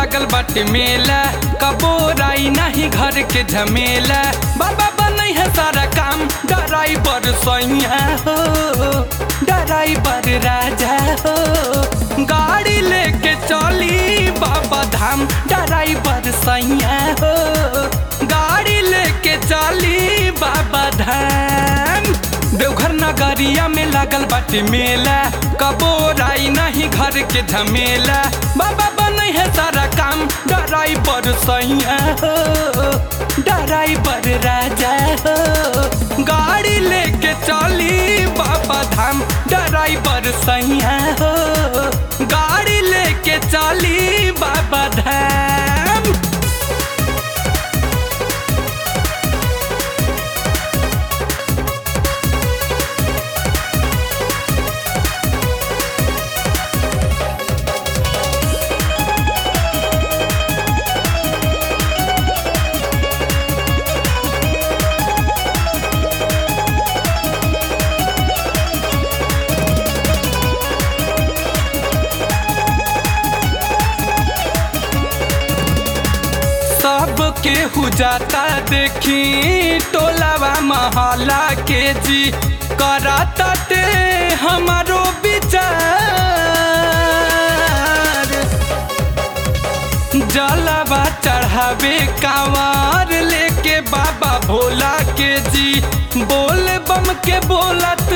लागल बाटे मेला कबोराई नहीं घर के झमेला बाबा बनई है सारा काम ड्राइवर सैया हो ड्राइवर राजा हो गाड़ी लेके चली बाबा धाम ड्राइवर सैया हो गाड़ी लेके चली बाबा धाम देवघर नगरिया में लागल बाटे मेला कबोराई नहीं घर के झमेला बाबा बनई है सारा काम ड्राइवर सैया हो ड्राइवर राजा हो गाड़ी लेके चली बाबा धाम ड्राइवर सैया हो गाड़ी लेके चली बाबा धाम सब केहू जाता देखी टोलावा महला के जी कराता ते हमारो विचार जलावा चढ़ावे कांवर लेके बाबा भोला के जी बोल बम के बोलत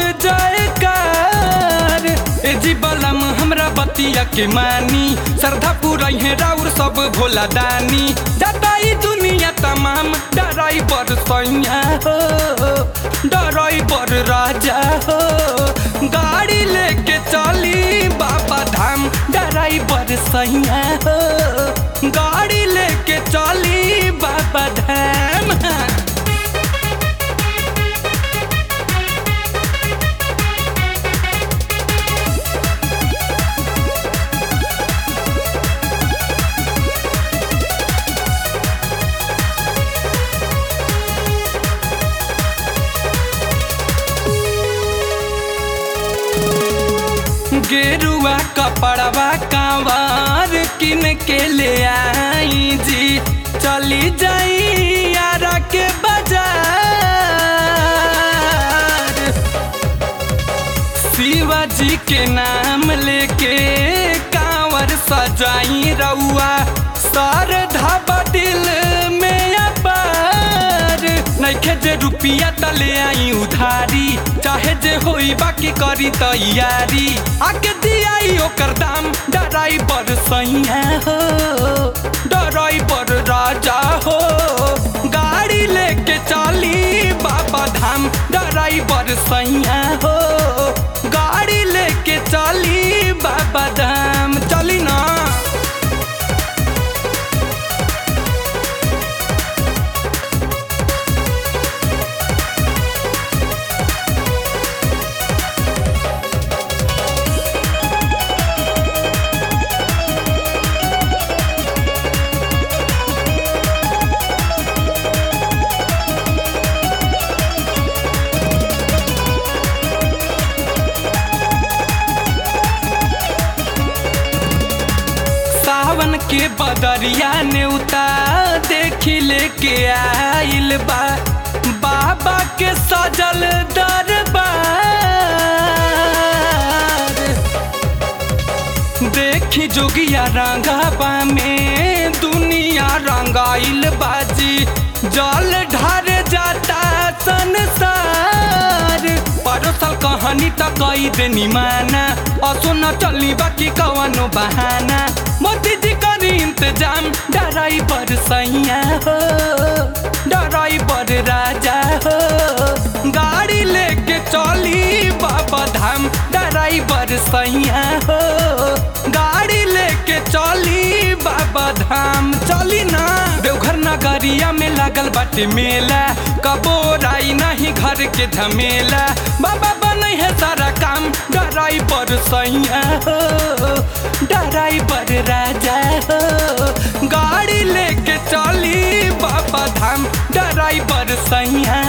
जयकार ए जी बलम हमरा बतिया के मानी श्रद्धा पूरा है राउर सब भोला दानी जताई दुनिया तमाम ड्राइवर सैया हो ड्राइवर राजा हो गाड़ी लेके चली बाबा धाम ड्राइवर सैया हो गाड़ी लेके चली बाबा धाम गेरुआ कपड़वा कांवर किन के ले आई जी चली जाई यारा के बाजार शिवाजी के नाम लेके कांवर सजाई रउआ सर धाबा दिल में अपार नइखे जे रुपिया तले आई उधारी चाहे जे होई बाकी करी तैयारी आके दियाई ओकर दाम ड्राइवर सैया हो ड्राइवर राजा हो गाड़ी लेके चली बाबा धाम ड्राइवर सैया हो गाड़ी लेके चली बाबा धाम चली ना सावन के बदरिया नेउता देखी लेके आइल बा बाबा के सजल दरबार देखी जोगिया रंगाबा में दुनिया रंगाइल बाजी जल ढार जाता संसार परोसल कहानी त कई देनी माना असो न चली बाकी कवनो बहाना मोदी जी करी इंतजाम ड्राइवर सैया हो ड्राइवर राजा हो गाड़ी लेके चली बाबा धाम ड्राइवर सैया हो गाड़ी लेके चली बाबा धाम चली ना देवघर नगरिया में लागल बाटे मेला कबोराई नहीं घर के झमेला बाबा बनई है सारा काम ड्राइवर सैया हो ड्राइवर राजा हो गाड़ी लेके चली बाबा धाम ड्राइवर सैया